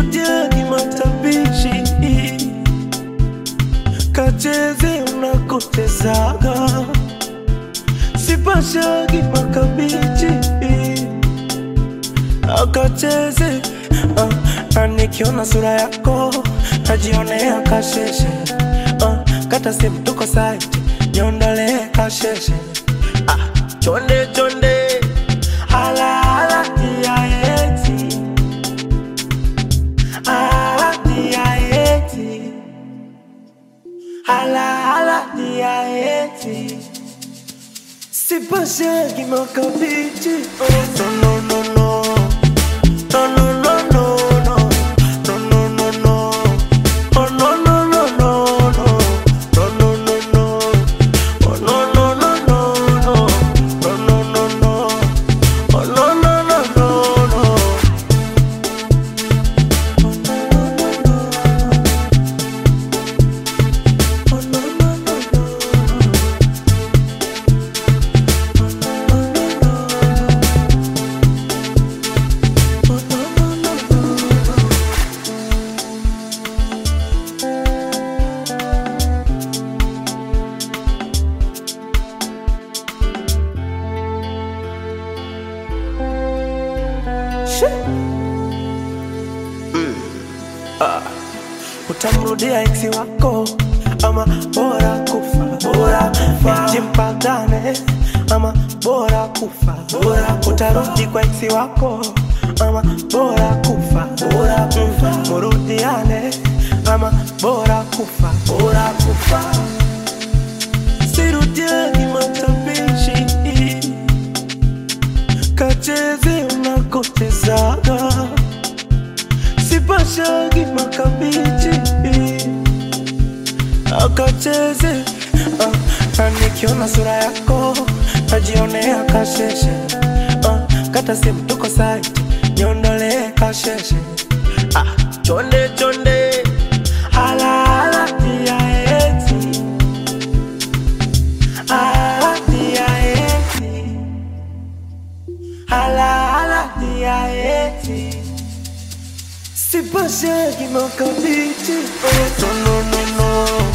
sirudiagi matabishi kacheze unakotezaga sipashagi makabichi akacheze uh, na nikiona sura yako najionea kasheshe uh, kata simu tuko site niondolee kasheshe ah, chonde chonde hala hala tiaeti hala tiaeti hala hala tiaeti sipashagi makabichi oh, no, no, no, no. No, no, no, no, no. No, no, no, no. Oh, no, no, no, no, no. No, no, no, no. Oh, no, no, no, no, no. No, no, no, no. Oh, no, no, no, no, no. Oh, no, no, no, no. Oh, no, no, no, no. Shit. utamrudia eksi wako ama bora kufa bora kufa jimpagane ama bora kufa bora utarudi kwa eksi wako ama bora kufa bora kufa murudiane ama bora kufa bora kufa sirudiani matabishi kacheze unakotezaga sipashagi makabichi akacheze uh, na nikiona sura yako najionea kasheshe uh, kata simu tuko site niondolee kasheshe ah, chonde chonde hala hala tiaeti hala tiaeti hala hala tiaeti Sipashagi makabichi Oh, no, no, no, no